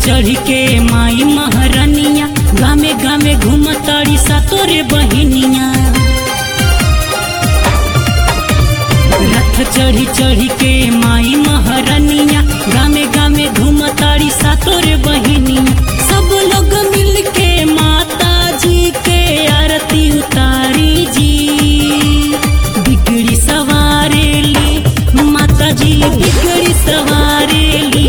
चढ़ी के माई महारानिया गामे गामे घूमताड़ी सातोरे बहिनिया रथ चढ़ी चढ़ी के माई महारानिया गामे गामे घूमताड़ी सातोरे बहिनिया सब लोग मिल के माता जी के आरती उतारी जी बिगड़ी सवारेली माता जी बिगड़ी सवारेली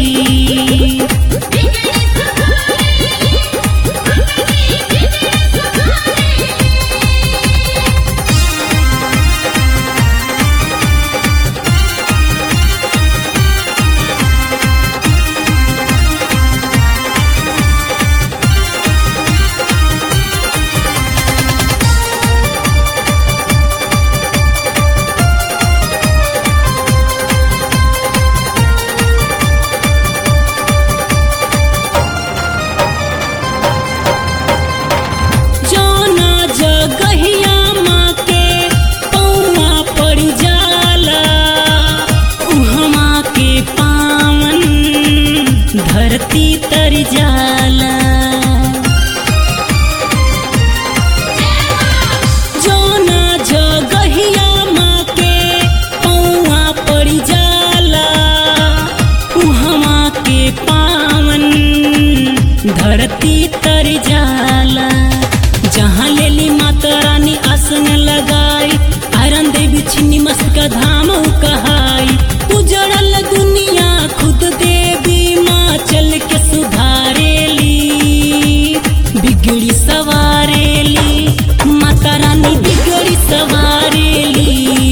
जौना जगहिया माँ के पौआ पड़ जाला उहमा के पावन धरती तर जाला जौना जगहिया माँ के पौआ पड़ जाला उहमा के पावन धरती तर जाला जहाँ लेली माता रानी आसन लगाई आयरन देवी छिन्नी मस्का धाम उ कहाई उजड़ल दुनिया खुद देवी माँ चल के सुधारेली बिगड़ी सवारेली माता रानी बिगड़ी सवारेली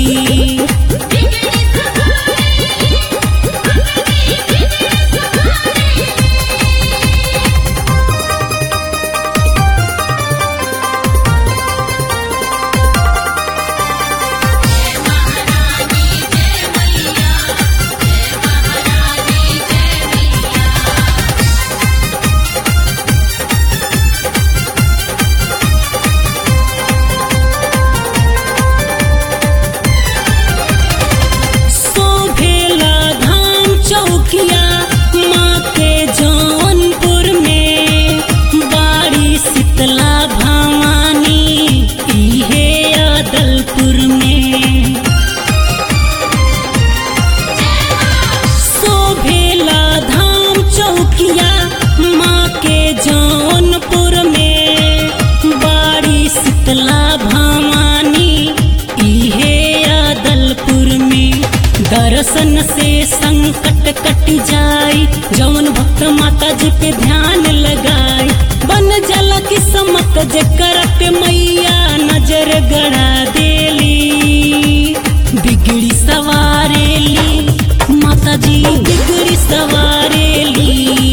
शोभेला धाम चौकिया माँ के जौनपुर में बाड़ी शीतला भवानी इहे अदलपुर में शोभेला धाम चौकिया माँ के जौनपुर में बाड़ी शीतला भवानी इहे अदलपुर में दर्शन से संकट कट जाई जौन भक्त माता जी पे ध्यान लगाई बन जला किस्मत जेकर पे मैया नजर गड़ा देली बिगड़ी सवारेली माता जी बिगड़ी सवारेली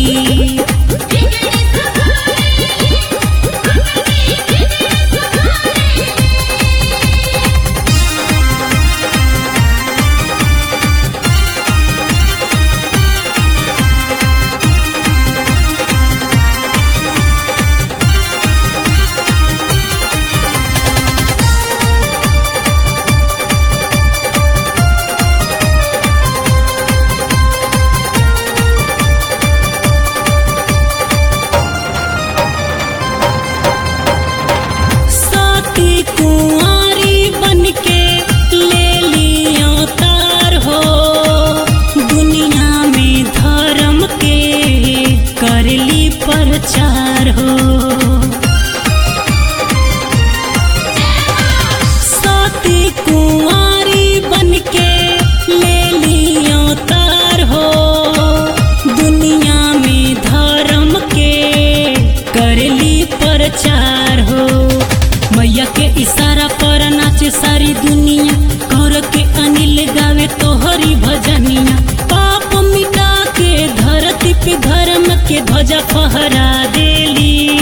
साथी कुंवारी बन के ले लियो तार हो दुनिया में धर्म के करली प्रचार हो साथी कुंवारी बन के ले लियो तार हो दुनिया में धर्म के करली प्रचार हो मैया के इशारा पर नाचे सारी दुनिया कर के अनिल गावे तोहरी भजनिया पाप मिटा के धरती पे धर्म के ध्वजा फहरा देली